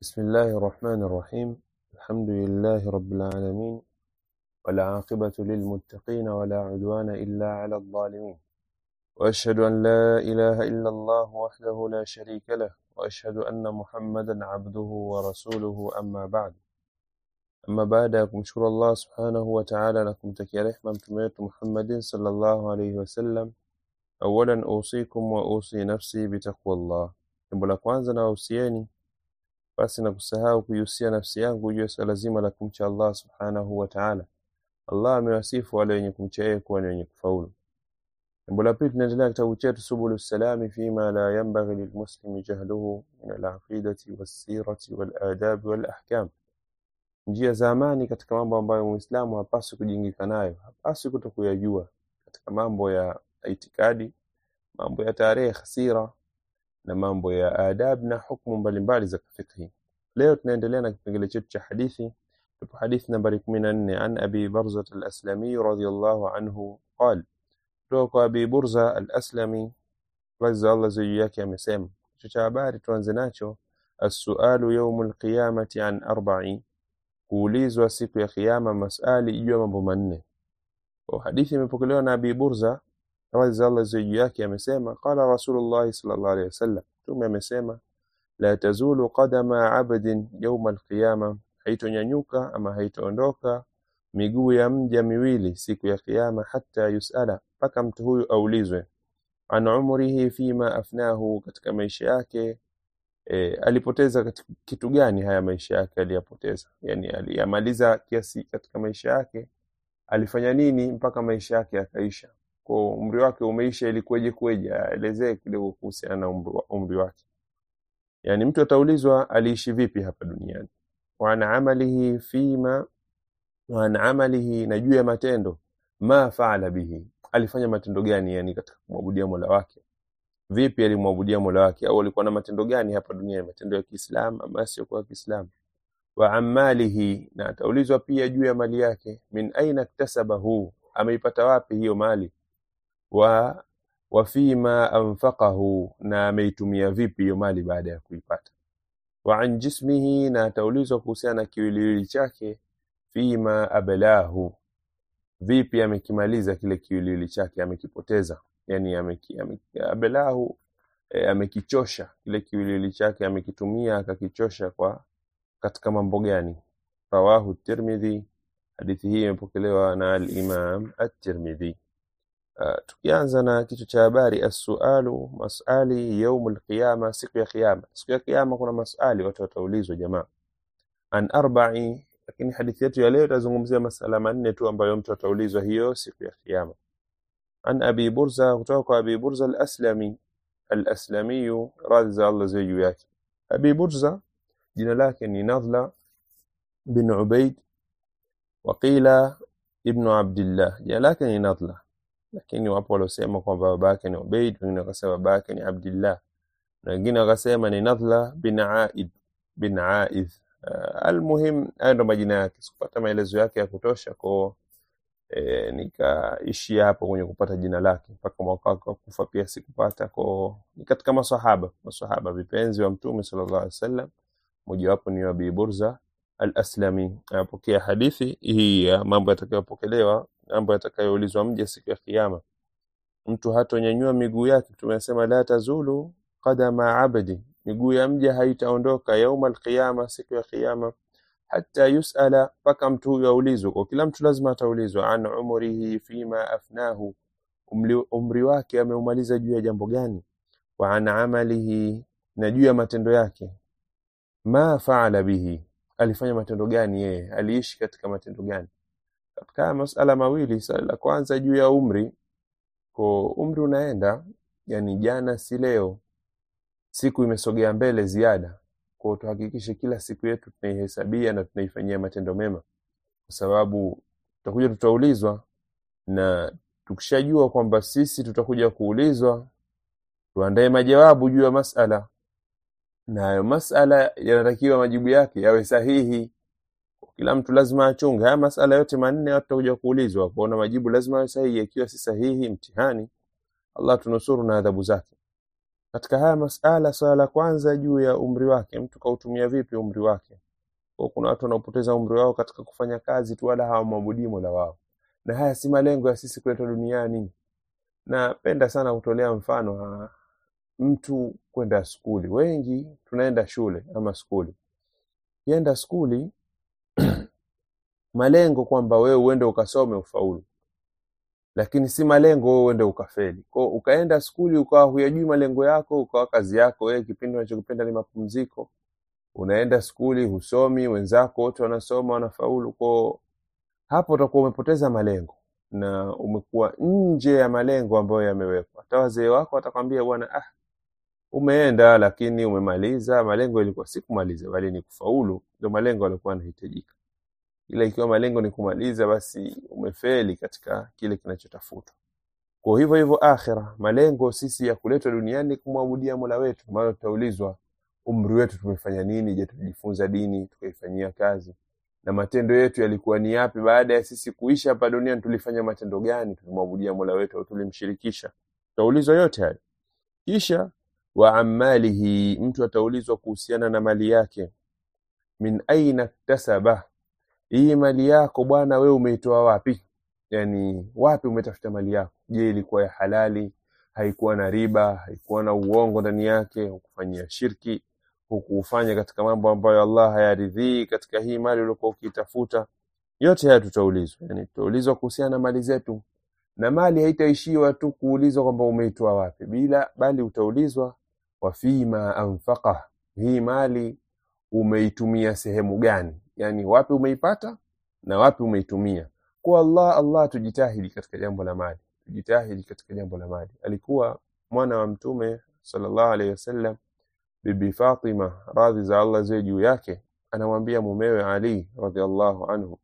بسم الله الرحمن الرحيم الحمد لله رب العالمين والعاقبة للمتقين ولا عدوان إلا على الظالمين وأشهد أن لا إله إلا الله وحده لا شريك له وأشهد أن محمدا عبده ورسوله أما بعد أما بعد kumshukuru Allah subhanahu wa ta'ala na kumtakia rehma mtume wetu Muhammadin sallallahu alayhi wasallam awalan usikum wa usi nafsi bitaqwallah jambo la kwanza na wausieni basi na kusahau kuihusia nafsi yangu juu ya swala zima la kumcha Allah subhanahu wa ta'ala Allah amewasifu wale wenye kumcha yeye kuwa ni wenye kufaulu jambo la pili tunaendelea kitabu chetu subulu salami fima la yanbaghi lilmuslimi jahluhu min alaqidati wassirati waladabi walahkam njia za amani katika mambo ambayo muislamu hapaswi kujingika nayo hapaswi kuto kuyajua katika mambo ya itikadi mambo ya tarehe sira na mambo ya adab na hukumu mbalimbali za fiqhi leo tunaendelea na kipengele chetu cha hadithi tupo hadithi nambari 14 an abi barza al-aslami radiyallahu anhu qal kutoka kwa abi burza al-aslami radhi Allah juu yake amesema kichwa cha habari tuanze nacho as-su'alu yawmul qiyamati an arba'i kuulizwa siku ya kiyama masali juu ya mambo manne kwa hadithi imepokelewa na abi burza radhi za Allah juu yake amesema qala rasulullah sallallahu alaihi wasallam mtume amesema la tazulu qadama abdin yawma alqiyama haitonyanyuka ama haitaondoka miguu ya mja miwili siku ya kiyama hata yusala mpaka mtu huyu aulizwe an umrihi fima afnahu katika maisha yake e, alipoteza katika kitu gani haya maisha yake aliyapoteza yani aliyamaliza kiasi katika maisha yake alifanya nini mpaka maisha yake yakaisha kwa umri wake umeisha ilikuwaje kueje aelezee kidogo kuhusiana na umri, wa- umri wake yani mtu ataulizwa aliishi vipi hapa duniani wa an amalihi fima wa an amalihi na juu ya matendo ma faala bihi alifanya matendo gani yani katika kumwabudia Mola wake vipi alimwabudia Mola wake au alikuwa na matendo gani hapa duniani matendo ya Kiislamu ama sio kwa Kiislamu wa amalihi na ataulizwa pia juu ya mali yake min aina iktasabahu ameipata wapi hiyo mali wa wa fima anfaqahu na ameitumia vipi hiyo mali baada ya kuipata wa an jismihi na ataulizwa kuhusiana na kiwiliwili chake fima ablahu vipi amekimaliza kile kiwiliwili chake amekipoteza yani ameki, ameki, ablahu e, amekichosha kile kiwiliwili chake amekitumia akakichosha kwa katika mambo gani rawahu tirmidhi hadithi hii imepokelewa na al-imam at-tirmidhi Uh, tukianza na kichwa cha habari as-sualu masali yaumul qiyama siku ya kiyama siku ya kiyama kuna masali watu wataulizwa jamaa an arba'i lakini hadithi yetu ya leo itazungumzia masala manne tu ambayo mtu ataulizwa hiyo siku ya kiyama an abi burza kutoka kwa abi burza al-aslami al-aslami radhi za Allah ziwe juu yake abi burza jina lake ni nadhla bin ubaid waqila ibnu abdillah jina lake ni nadhla lakini wapo waliosema kwamba baba yake ni Ubaid, wengine wakasema baba yake ni Abdillah, na wengine wakasema ni Nadhla bin Aid bin Aidh. Uh, almuhim hayo ndo majina yake. Sikupata maelezo yake ya kutosha kwa e, nikaishia hapo kwenye kupata jina lake mpaka mwaka wake wa kufa pia sikupata. Kwa ni katika maswahaba maswahaba vipenzi wa Mtume sallallahu alaihi wasallam, mojawapo ni Abi Burza al-Aslami anapokea hadithi hii ya mambo yatakayopokelewa mambo yatakayoulizwa mja siku ya kiyama mtu hatonyanyua miguu yake tumesema la tazulu qadama abdi miguu ya mja haitaondoka yauma alqiyama siku ya kiyama hata yusala mpaka mtu huyo aulizwe kwa kila mtu lazima ataulizwa an umrihi fima afnahu umri, umri wake ameumaliza juu ya jambo gani wa an amalihi na juu ya matendo yake ma faala bihi alifanya matendo gani yeye aliishi katika matendo gani katika haya masala mawili swali la kwanza juu ya umri ko umri unaenda yani jana si leo siku imesogea mbele ziada kwa tuhakikishe kila siku yetu tunaihesabia na tunaifanyia matendo mema kwa sababu tutakuja tutaulizwa na tukishajua kwamba sisi tutakuja kuulizwa tuandae majawabu juu ya masala na hayo masala yanatakiwa majibu yake yawe sahihi kila mtu lazima achunge haya masala yote manne watu watakuja kuulizwa kuona majibu lazima yawe sahihi ikiwa si sahihi mtihani Allah tunusuru na adhabu zake katika haya masala swala la kwanza juu ya umri wake mtu kautumia vipi umri wake kwa kuna watu wanaopoteza umri wao katika kufanya kazi tu wala hawamwabudii mola wao na haya si malengo ya sisi kuletwa duniani napenda sana kutolea mfano ha, mtu kwenda skuli wengi tunaenda shule ama skuli kienda skuli malengo kwamba wewe uende ukasome ufaulu lakini si malengo wewe uende ukafeli kwao ukaenda skuli ukawa huyajui malengo yako ukawa kazi yako wewe kipindi unachokipenda ni mapumziko unaenda skuli husomi wenzako wote wanasoma wanafaulu kwao hapo utakuwa umepoteza malengo na umekuwa nje ya malengo ambayo yamewekwa hata wazee wako watakwambia bwana ah umeenda lakini umemaliza malengo ilikuwa si kumaliza bali ni kufaulu ndio malengo yaliokuwa yanahitajika ila ikiwa malengo ni kumaliza basi umefeli katika kile kinachotafutwa kwa hivyo hivyo akhira malengo sisi ya kuletwa duniani kumwabudia mola wetu maana tutaulizwa umri wetu tumefanya nini je tulijifunza dini tukaifanyia kazi na matendo yetu yalikuwa ni yapi baada ya sisi kuisha hapa duniani tulifanya matendo gani tulimwabudia mola wetu au tulimshirikisha tutaulizwa yote hayo kisha wa amalihi mtu ataulizwa kuhusiana na mali yake min aina ktasaba hii mali yako bwana wewe umeitoa wapi yani wapi umetafuta mali yako je ilikuwa ya halali haikuwa na riba haikuwa na uongo ndani yake hukufanyia shirki hukufanya katika mambo ambayo Allah hayaridhii katika hii mali uliokuwa ukiitafuta yote haya tutaulizwa yani tutaulizwa kuhusiana na mali zetu na mali haitaishiwa tu kuulizwa kwamba umeitoa wapi bila bali utaulizwa wafima anfaqa hii mali umeitumia sehemu gani yani wapi umeipata na wapi umeitumia kwa Allah Allah tujitahidi katika jambo la mali tujitahidi katika jambo la mali alikuwa mwana wa mtume sallallahu alaihi wasallam bibi Fatima radhi za Allah ziwe juu yake anamwambia mumewe Ali radhiallahu anhu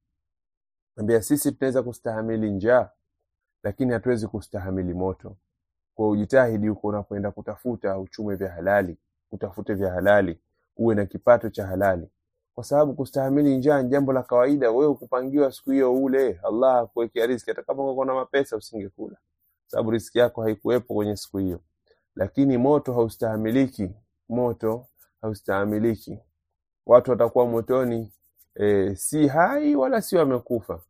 ambia sisi tunaweza kustahamili njaa lakini hatuwezi kustahamili moto kwa ujitahidi huko unapoenda kutafuta uchume vya halali utafute vya halali uwe na kipato cha halali kwa sababu kustahamili njaa ni jambo la kawaida wewe kupangiwa siku hiyo ule Allah akuwekea riziki hata kama uko na mapesa usingekula sababu riziki yako haikuwepo kwenye siku hiyo lakini moto haustahamiliki moto haustahamiliki watu watakuwa motoni e, si hai wala si wamekufa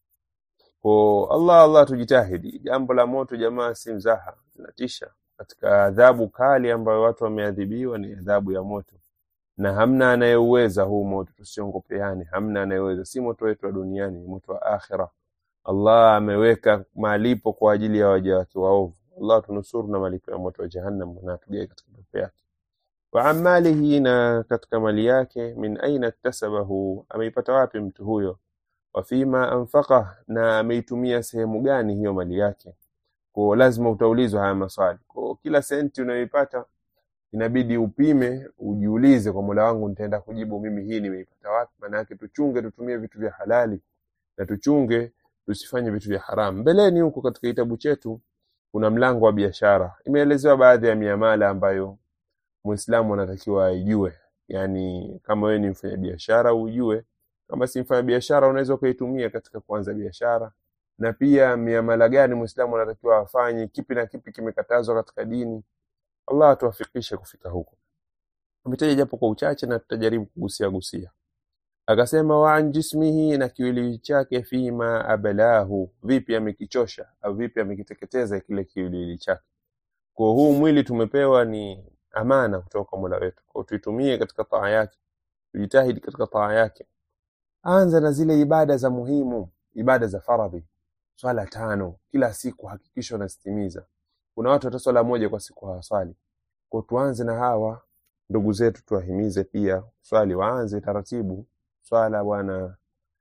kwa Allah Allah tujitahidi jambo la moto jamaa si mzaha linatisha katika adhabu kali ambayo watu wameadhibiwa ni adhabu ya moto na hamna anayeuweza huu moto tusiongopeane hamna anayeweza si moto wetu wa duniani ni moto wa akhira Allah ameweka malipo kwa ajili ya waja wake waovu Allah tunusuru na malipo ya moto wa jahannam na tugae katika pepo yake wa amalihi na katika mali yake min aina iktasabahu ameipata wapi mtu huyo wa fima anfaqa na ameitumia sehemu gani hiyo mali yake kwa lazima utaulizwa haya maswali kwa kila senti unayoipata inabidi upime ujiulize kwa Mola wangu nitaenda kujibu mimi hii nimeipata wapi maana yake tuchunge tutumie vitu vya halali na tuchunge tusifanye vitu vya haramu mbeleni huko katika kitabu chetu kuna mlango wa biashara imeelezewa baadhi ya miamala ambayo muislamu anatakiwa aijue yani kama wewe ni mfanyabiashara ujue kama si mfanyabiashara unaweza ukaitumia katika kuanza biashara na pia miamala gani muislamu anatakiwa afanye kipi na kipi kimekatazwa katika dini Allah atuwafikishe kufika huko ametaja japo kwa uchache na tutajaribu kugusia gusia akasema wa an jismihi na kiwiliwili chake fima abalahu vipi amekichosha au vipi amekiteketeza kile kiwiliwili chake kwa huu mwili tumepewa ni amana kutoka kwa Mola wetu kwa tuitumie katika taa yake tujitahidi katika taa yake anza na zile ibada za muhimu ibada za faradhi swala tano kila siku hakikisha unazitimiza kuna watu hata swala moja kwa siku hawaswali kwa tuanze na hawa ndugu zetu tuwahimize pia swali waanze taratibu swala bwana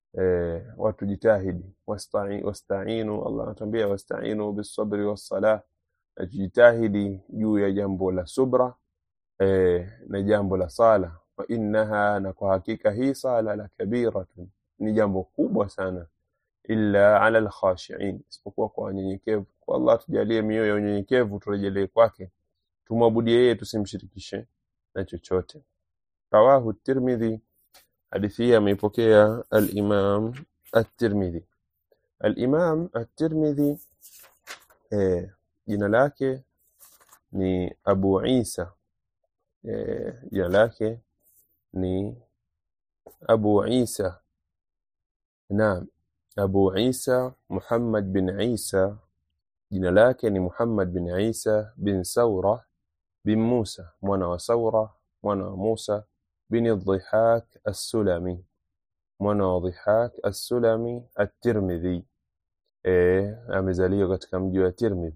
eh, watu jitahidi wasta'inu wasta'inu Allah anatuambia wasta'inu bis-sabri was-salah na tujitahidi juu ya jambo la subra eh, na jambo la sala wa innaha na kwa hakika hii sala la kabiratun ni jambo kubwa sana illa ala alkhashiin isipokuwa kwa wanyenyekevu kwa Allah tujalie mioyo ya unyenyekevu turejelee kwake tumwabudie yeye tusimshirikishe na chochote rawahu tirmidhi hadithi hii ameipokea al-Imam at-Tirmidhi al-Imam at-Tirmidhi eh, jina lake ni Abu Isa eh, jina lake ni Abu Isa naam Abu Isa Muhammad bin Isa jina lake ni Muhammad bin Isa bin Saura bin Musa mwana wa Saura mwana wa Musa bin Dhihak As-Sulami mwana wa Dhihak As-Sulami At-Tirmidhi eh amezaliwa katika mji wa Tirmidhi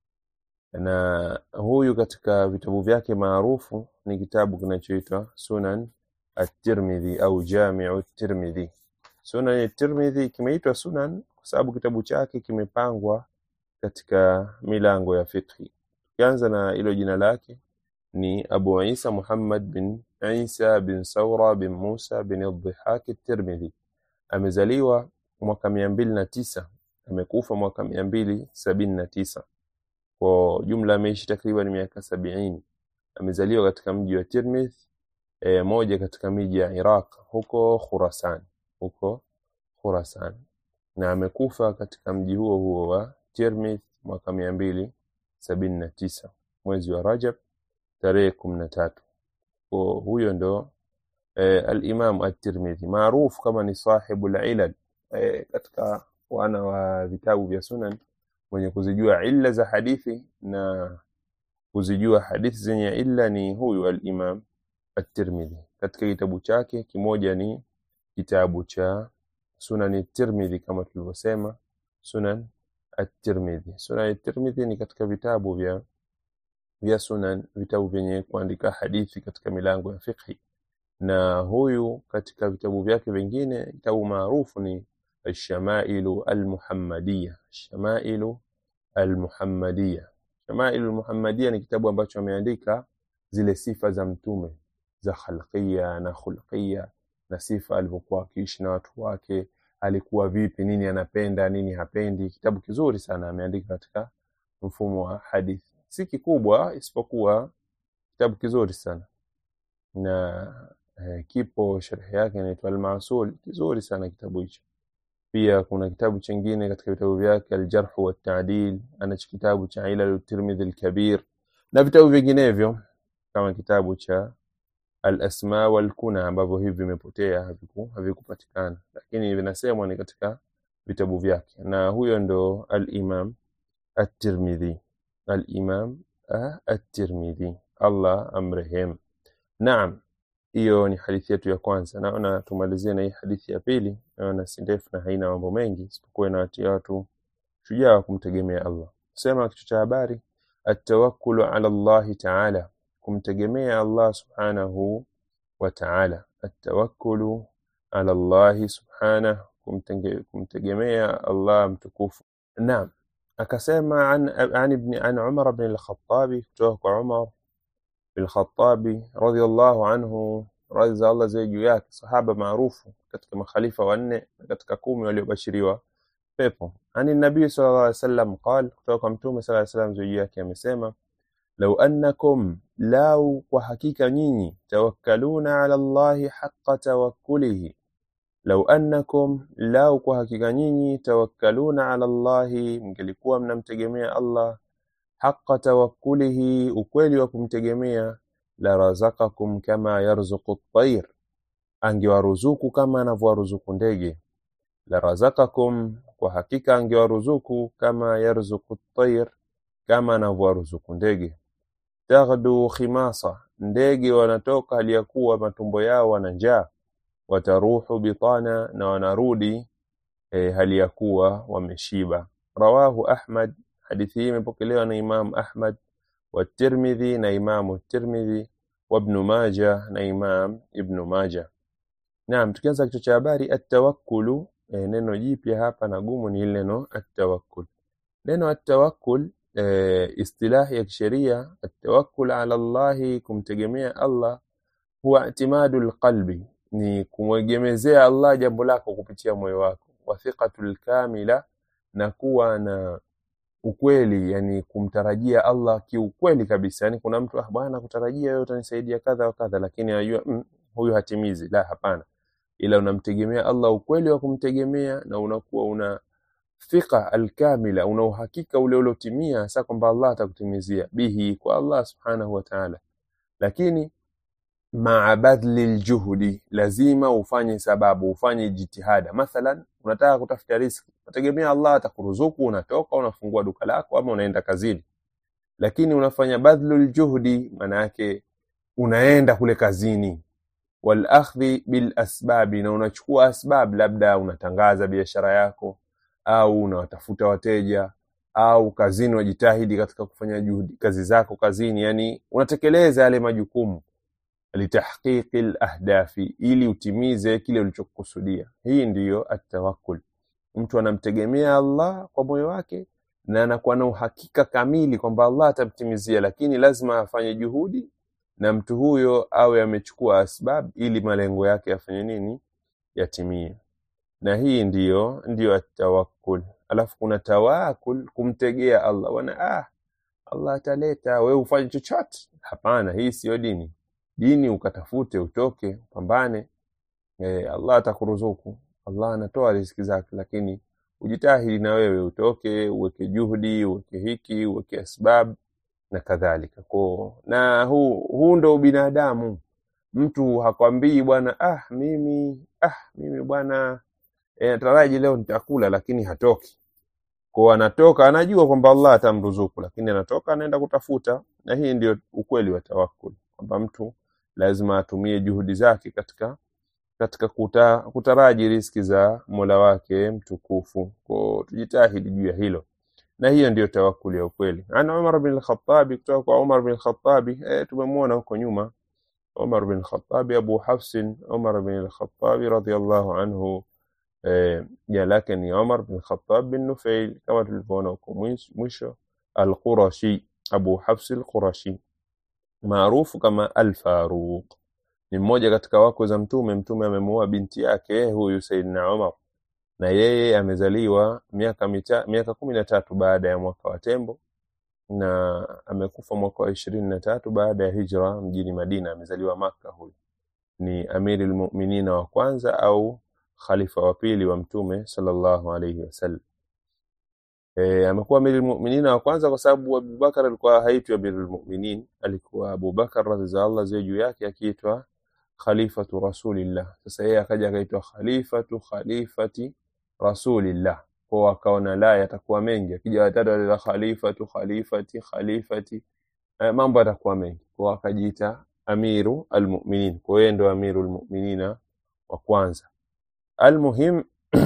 na huyu katika vitabu vyake maarufu ni kitabu kinachoitwa Sunan At-Tirmidhi au Jami'u At-Tirmidhi Sunan At-Tirmidhi kimeitwa Sunan kwa sababu kitabu chake kimepangwa katika milango ya fiqhi. Kianza na hilo jina lake ni Abu Isa Muhammad bin Isa bin Saura bin Musa bin Dhihak At-Tirmidhi. Amezaliwa mwaka mia mbili na tisa amekufa mwaka mia mbili sabini na tisa kwa jumla ameishi takriban miaka sabiini. Amezaliwa katika mji wa Tirmidh, e, moja katika miji ya Iraq huko Khurasan, huko Khurasan, na amekufa katika mji huo huo wa Tirmidh mwaka mia mbili sabini na tisa mwezi wa Rajab tarehe kumi na tatu. Kwa huyo ndo e, al-Imam at-Tirmidhi maarufu kama ni sahibul ilal e, katika wana wa vitabu vya sunan mwenye kuzijua illa za hadithi na kuzijua hadithi zenye illa ni huyu al-Imam at-Tirmidhi. Katika kitabu chake kimoja ni kitabu cha Sunan at-Tirmidhi kama tulivyosema, Sunan at-Tirmidhi. Sunan at-Tirmidhi ni katika vitabu vya vya sunan, vitabu vyenye kuandika hadithi katika milango ya fiqhi, na huyu katika vitabu vyake vingine, kitabu maarufu ni Alshamailu Almuhammadiya. Shamailu Almuhammadiya, Shamailu Almuhammadiya ni kitabu ambacho ameandika zile sifa za mtume za khalqiya na khulqiya, na sifa alivyokuwa akiishi na watu wake, alikuwa vipi, nini anapenda, nini hapendi. Kitabu kizuri sana ameandika katika mfumo wa hadithi, si kikubwa, isipokuwa kitabu kizuri sana na eh, kipo sharhi yake inaitwa Al-Masul, kizuri sana kitabu hicho. Pia kuna kitabu chingine katika vitabu vyake Aljarh wa Taadil, anacho kitabu cha Ilal Tirmidhi Al-Kabir na vitabu vinginevyo kama kitabu cha Al-Asma wal Kuna ambavyo hivi vimepotea haviku havikupatikana, lakini vinasemwa ni katika vitabu vyake, na huyo ndo Al-Imam At-Tirmidhi, Al-Imam ah, At-Tirmidhi, Allah amrehem. Naam, hiyo ni hadithi yetu ya kwanza. Naona tumalizie na hii hadithi ya pili, naona si ndefu na haina mambo mengi, isipokuwa inawatia watu shujaa wa kumtegemea Allah. Sema kichwa cha habari atawakkulu ala Allahi taala, kumtegemea Allah subhanahu wa taala. Atawakkulu ala Allahi subhanahu, kumtenge- kumtegemea Allah mtukufu. Naam, akasema an, an, ibn, an Umar ibn al-Khattabi, kutoka kwa Umar bin Khattabi radhiallahu anhu, radhi za Allah ziwe juu yake, sahaba maarufu katika makhalifa wanne na katika kumi waliobashiriwa pepo. Ani nabii sallallahu alaihi wasallam qal, kutoka kwa mtume sallallahu alaihi wasallam ziwe juu yake amesema, lau annakum, lau kwa hakika nyinyi, tawakkaluna ala Allahi haqqa tawakkulihi, lau annakum, lau kwa hakika nyinyi, tawakkaluna ala Allahi, mngelikuwa mnamtegemea Allah haqa tawakkulihi, ukweli wa kumtegemea, la razaqakum kama yarzuqu at-tayr, angewaruzuku kama anavyowaruzuku ndege. La razaqakum, kwa hakika angewaruzuku kama yarzuqu at-tayr, kama anavyowaruzuku ndege. Taghdu khimasa, ndege wanatoka hali ya kuwa matumbo yao wana njaa. Wataruhu bitana, na wanarudi eh, hali ya kuwa wameshiba. Rawahu Ahmad, hadithi hii imepokelewa na Imam Ahmad wa Tirmidhi na Imamu Tirmidhi wa Ibn Majah na Imam Ibn Majah. Naam, tukianza kichwa cha habari atawakkulu, eh, neno jipya hapa na gumu ni ile neno atawakkul. Neno atawakkul eh, istilahi ya kisheria atawakkul ala Allahi, kumtegemea Allah, huwa i'timadul qalbi, ni kumwegemezea Allah jambo lako kupitia moyo wako, wa thiqatul kamila, na kuwa na ukweli, yani kumtarajia Allah kiukweli kabisa. Yani kuna mtu ah, bwana kutarajia wewe utanisaidia kadha wa kadha, lakini anajua mm, huyu hatimizi. La, hapana, ila unamtegemea Allah ukweli wa kumtegemea, na unakuwa thika alkamila una uhakika ule uliotimia hasa kwamba Allah atakutimizia bihi kwa Allah subhanahu wa ta'ala lakini maa badli ljuhudi lazima ufanye sababu ufanye jitihada mathalan unataka kutafuta riski unategemea Allah atakuruzuku unatoka unafungua duka lako ama unaenda kazini lakini unafanya badlu ljuhdi maana yake unaenda kule kazini walakhdhi bil asbabi na unachukua asbab labda unatangaza biashara yako au unawatafuta wateja au kazini unajitahidi katika kufanya juhudi kazi zako kazini yani unatekeleza yale majukumu litahqiqi lahdafi ili utimize kile ulichokusudia hii ndiyo atawakkul mtu anamtegemea Allah kwa moyo wake na anakuwa na uhakika kamili kwamba Allah atamtimizia lakini lazima afanye juhudi na mtu huyo awe amechukua asbab ili malengo yake yafanye nini yatimie na hii ndiyo ndiyo atawakkul alafu kuna tawakul kumtegea Allah wana ah Allah ataleta wewe ufanye chochote hapana hii siyo dini dini ukatafute utoke pambane e, Allah atakuruzuku Allah anatoa riziki zake lakini ujitahidi na wewe utoke uweke juhudi uweke hiki uweke asbab na kadhalika ko na huu huu ndo binadamu mtu hakwambii bwana ah mimi ah mimi bwana e, nataraji leo nitakula lakini hatoki kwa anatoka anajua kwamba Allah atamruzuku lakini anatoka anaenda kutafuta na hii ndio ukweli wa tawakkul kwamba mtu lazima atumie juhudi zake katika katika kuta, kutaraji riski za Mola wake mtukufu kwa tujitahidi juu ya hilo na hiyo ndiyo tawakkuli ya ukweli ana Umar bin al-Khattab kutoka kwa Umar bin al-Khattab eh, tumemwona huko nyuma Umar bin al-Khattab Abu Hafsin Umar bin al-Khattab radhiyallahu anhu eh, jina lake ni Umar bin Khattab bin Nufail kama tulivyoona huko mwisho al-Qurashi Abu Hafs al-Qurashi maarufu kama al-Faruq ni mmoja katika wako za mtume mtume amemuoa binti yake huyu Saidina Umar na yeye amezaliwa miaka mita, miaka kumi na tatu baada ya mwaka wa tembo na amekufa mwaka wa ishirini na tatu baada ya hijra mjini Madina amezaliwa Makka huyu ni amiri lmuminina wa kwanza au khalifa wa pili wa mtume sallallahu alayhi wasallam e, amekuwa amiri lmuminina wa kwanza kwa sababu Abubakar alikuwa haitwi amiri lmuminin alikuwa Abubakar radhi za Allah ziwe juu yake akiitwa khalifatu rasulillah sasa yeye akaja akaitwa khalifatu khalifati rasulillah kwa akaona la yatakuwa mengi akija watatu alila khalifatu khalifati khalifati eh, mambo yatakuwa mengi kwa akajiita amiru almuminin kwa yeye ndo amiru almuminina wa kwanza almuhim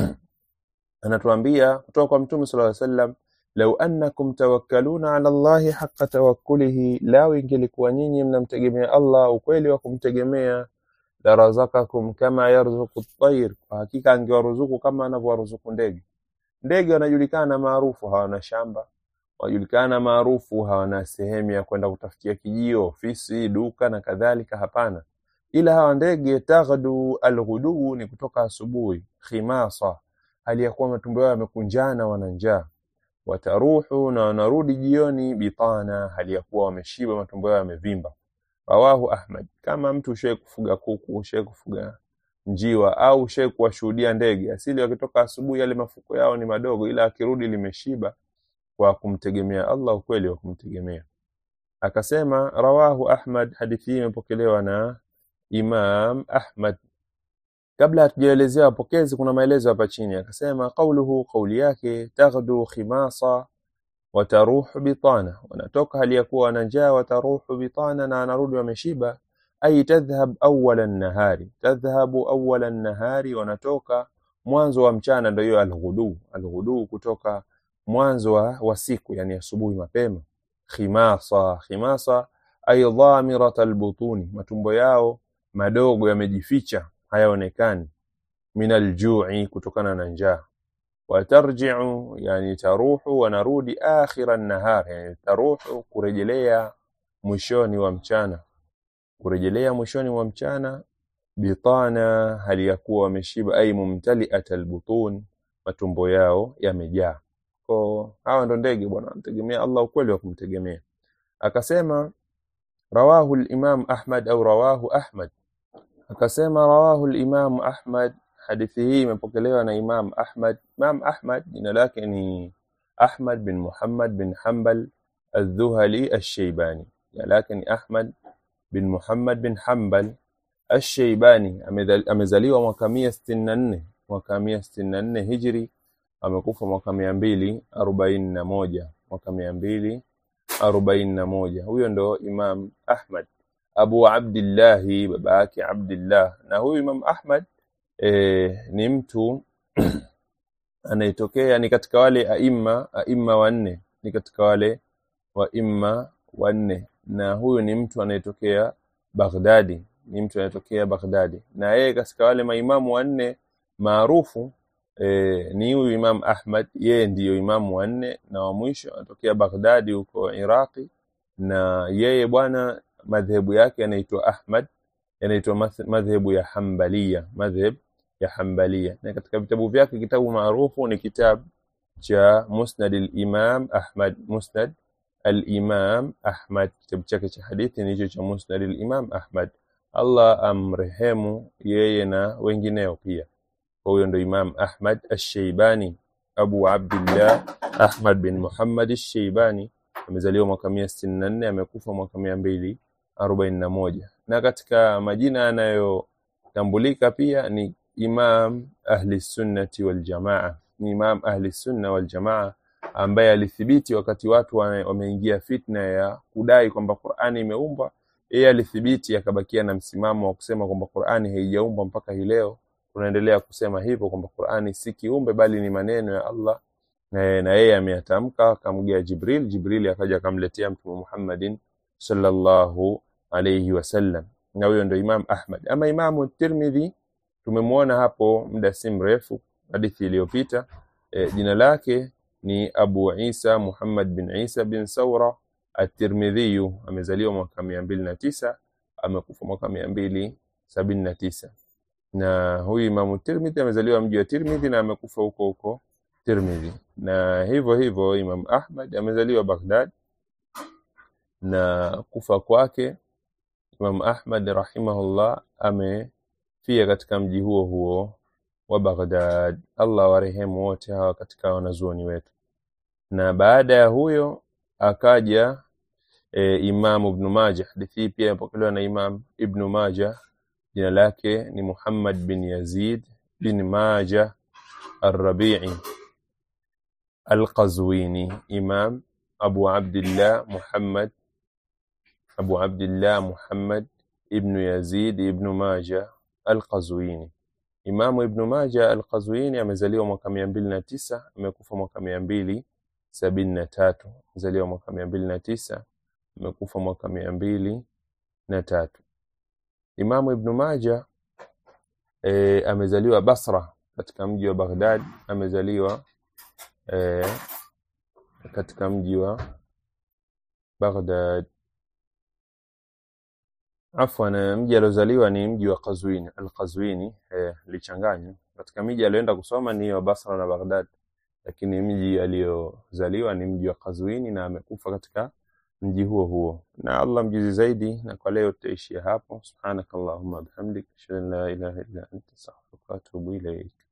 anatuambia kutoka kwa mtume sallallahu alaihi wasallam lau annakum tawakkaluna ala Allahi haqqa tawakkulihi, lau ingelikuwa nyinyi mnamtegemea Allah ukweli wa kumtegemea, la razakakum kama yarzuku at-tayr, kwa hakika angewaruzuku kama anavyowaruzuku ndege. Ndege wanajulikana maarufu, hawana shamba, wanajulikana maarufu, hawana sehemu ya kwenda kutafutia kijio, ofisi, duka na kadhalika. Hapana, ila hawa ndege taghdu alghuduu, ni kutoka asubuhi, khimasa, hali ya kuwa matumbo yao yamekunjana, wana njaa wataruhu na wanarudi jioni bitana, hali ya kuwa wameshiba, matumbo yao yamevimba. Rawahu Ahmad. Kama mtu ushawahi kufuga kuku, ushawahi kufuga njiwa au ushawahi kuwashuhudia ndege, asili wakitoka asubuhi yale mafuko yao ni madogo, ila akirudi limeshiba kwa kumtegemea Allah, ukweli wa kumtegemea. Akasema rawahu Ahmad, hadithi hii imepokelewa na Imam Ahmad. Kabla hatujaelezea wapokezi, kuna maelezo hapa chini. Akasema qauluhu, qauli yake, taghdu khimasa wataruhu bitana, wanatoka hali ya kuwa wana njaa, wataruhu bitana, na wanarudi wameshiba. Ay tadhhab awwala nahari, tadhhabu awwala nahari, wanatoka mwanzo wa mchana, ndio hiyo alghudu. Alghudu kutoka mwanzo wa, wa siku, yani asubuhi mapema. Khimasa, khimasa ay dhamirat albutuni, matumbo yao madogo yamejificha hayaonekani min aljui, kutokana na njaa. Watarjiu, yani taruhu, wanarudi akhira nahar, yani taruhu, kurejelea mwishoni wa mchana, kurejelea mwishoni wa mchana. Bitana, hali ya kuwa wameshiba, ay mumtaliat albutun, matumbo yao yamejaa. Kwa hawa ndo ndege bwana, mtegemea Allah ukweli wa kumtegemea. Akasema rawahu al-Imam Ahmad au rawahu Ahmad akasema rawahu al-Imam Ahmad, hadithi hii imepokelewa na Imam Ahmad. Imam Ahmad jina lake ni Ahmad bin Muhammad bin Hanbal Aldhuhali Alshaibani, jina lake ni Ahmad bin Muhammad bin Hanbal Alshaibani. Amezaliwa mwaka mia sitini na nne mwaka mia sitini na nne hijri, amekufa mwaka mia mbili arobaini na moja mwaka mia mbili arobaini na moja. Huyo ndo Imam Ahmad Abu Abdillahi, baba yake Abdillah. Na huyu Imam Ahmad e, ni mtu anayetokea ni katika wale aima aima wanne, ni katika wale waima wanne, na huyu ni mtu anayetokea Baghdadi, ni mtu anayetokea Baghdadi, na yeye katika wale maimamu wanne maarufu e, ni huyu Imam Ahmad. Yeye ndiyo imamu wanne na wa mwisho, anatokea Baghdadi huko Iraqi, na yeye bwana madhehebu yake yanaitwa Ahmad, yanaitwa madhehebu ya Hanbaliya, madhhab ya Hanbaliya. Na katika vitabu vyake kitabu maarufu ni kitabu cha Musnad al-Imam Ahmad, Musnad al-Imam Ahmad. Kitabu chake cha hadithi ni hicho cha Musnad al-Imam Ahmad. Allah amrehemu yeye na wengineo pia. Kwa huyo ndo Imam Ahmad ash-Shaybani, Abu Abdillah Ahmad bin Muhammad ash-Shaybani, amezaliwa mwaka mia sitini na nne amekufa mwaka mia mbili arobaini na moja na katika majina yanayotambulika pia ni Imam Ahli Sunnati wal Jamaa, ni Imam Ahli Sunna wal Jamaa ambaye alithibiti wakati watu wameingia fitna ya kudai kwamba Qur'ani imeumbwa, yeye alithibiti akabakia na msimamo wa kusema kwamba Qur'ani haijaumbwa mpaka hii leo. Tunaendelea kusema hivyo kwamba Qur'ani si kiumbe bali ni maneno ya Allah na yeye ameyatamka, akamgia Jibril, Jibril akaja akamletea Mtume Muhammadin sallallahu alayhi wasallam, na huyo ndo Imam Ahmad. Ama Imamu Tirmidhi tumemwona hapo muda si mrefu, hadithi iliyopita. E, jina lake ni Abu Isa Muhammad bin Isa bin Saura At-Tirmidhi, amezaliwa mwaka mia mbili na tisa amekufa mwaka mia mbili sabini na tisa na huyu Imamu Tirmidhi amezaliwa mji wa Tirmidhi na amekufa huko huko Tirmidhi, na hivyo hivyo Imam Ahmad amezaliwa Baghdad na kufa kwake Imam Ahmad rahimahullah amefia katika mji huo huo wa Baghdad. Allah warehemu wote hawa katika wanazuoni wetu. Na baada ya huyo akaja e, Imam Ibn Majah. Hadithi hii pia imepokelewa na Imam Ibn Majah, jina lake ni Muhammad bin Yazid bin Majah Ar-Rabi'i Al-Qazwini, Imam Abu Abdillah Muhammad Abu Abdillah Muhammad ibnu Yazid ibnu Maja Al-Qazwini. Imamu Ibnu Maja Al-Qazwini amezaliwa mwaka mia mbili na tisa amekufa mwaka mia mbili sabini na tatu amezaliwa mwaka mia mbili na tisa amekufa mwaka mia mbili na tatu Imamu Ibnu Maja e, amezaliwa Basra katika mji wa Baghdad, amezaliwa e, katika mji wa Baghdad Afwan, mji aliozaliwa ni mji wa Qazwini, Al-Qazwini eh, lichanganywa katika miji aliyoenda kusoma ni wa Basra na Baghdad, lakini mji aliyozaliwa ni mji wa Qazwini na amekufa katika mji huo huo. Na Allah mjuzi zaidi, na kwa leo tutaishia hapo. Subhanakallahumma bihamdik, ashhadu an la ilaha illa anta, astaghfiruka wa atubu ilaik.